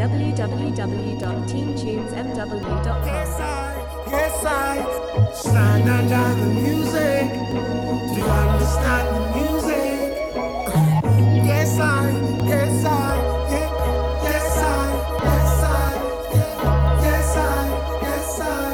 www.teamtunesmw.com. Yes, I, yes, I stand under the music. Do you understand the music? Yes, I, yes, I, yeah, yes, I, yes, I, yeah, yes, I, yes, I,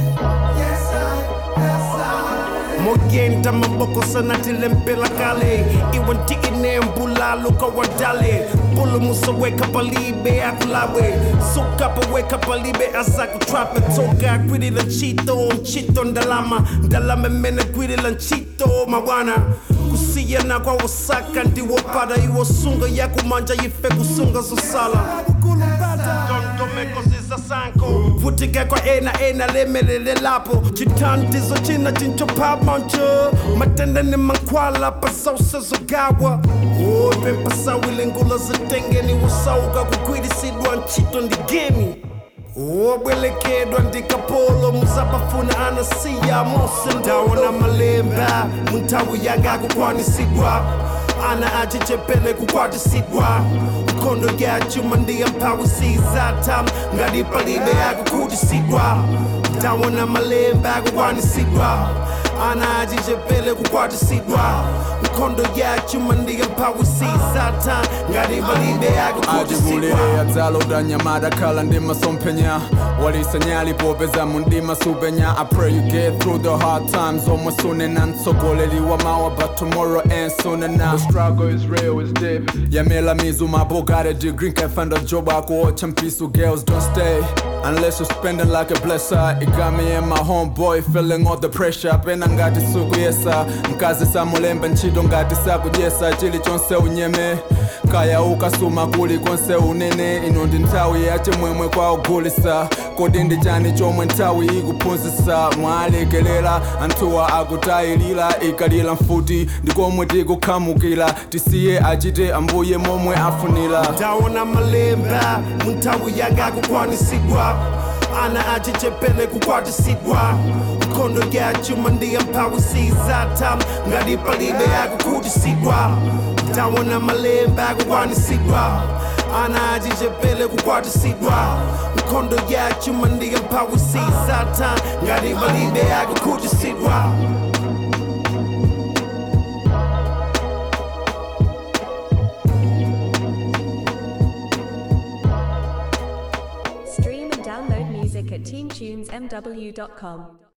yes, I, yes, I. mogenda maboko sana tilempela kale iwanti ine mbulalo kawadale bulu musaweka palibe akulawe sukapa weka palibe asakutrape toka kwidila nchito nchito ndalama ndalama mene kwidila nchito mawana kusiyana kwa wasaka ndiwopada iwosunga yakumanja ife kusunga zosala dondomekozisa sanko vutika kwa ena ena lemelele lapo chitandizo china chinchopamancho matenda ni mankwala pasausa zogawa ope mpasawile ngula zitengeni wasauka kukwilisidwa nchito ndigemi wobwelekedwa ndikapolo muzapafuna anasiya mose ndawona malemba muntawi yanga kukwanisidwa ana achichepele kukwatisidwa mkondo yachuma ndiya mphawi sizatam ngati palibe akukutisidwa ndawona malemba akukwanisidwa ana achichepele kukwatisidwa mkondo yachuma ndiya mphawi sizatam ngati palibe akukutisidwa ajibulire adzalo nyamada khala ndi masomphenya walisanyali popeza mundima supenya i pray you get through the hard times omwe sunena mtsogoleri wa mawa but tomorrow ain't soon enough the struggle is real is deep yamela mizu mapo got a degree can't find a job akuocha mpisu girls don't stay Unless you're spending like a blesser It got me and my homeboy feeling all the pressure pena ngati sikuyesa mkazi samulembe ntchito ngati sakujesa chilichonse unyeme kaya ukasuma kuli konse unene ino ndi nthawi yachimwemwe kwa ogulisa kodi ndi chani chomwe nthawi ikuphunzitsa mwalekelera anthuwa akutayilira ikalira mfuti ndikomwe tikukhamukira tisiye achite ambuye momwe afunira ndawona malemba munthawi yanga kukwanisidwa ana achichepele kukwatisidwa mkondo yachuma ndiya mphawi sizatam ngati palibe akukutisidwa ndawona malemba kukwanisidwa ana achichepele kukwatisidwa mkondo yachuma ndiya mphawi sizatam ngati palibe akukutisidwa Stream and download music at teamtunesmw.com.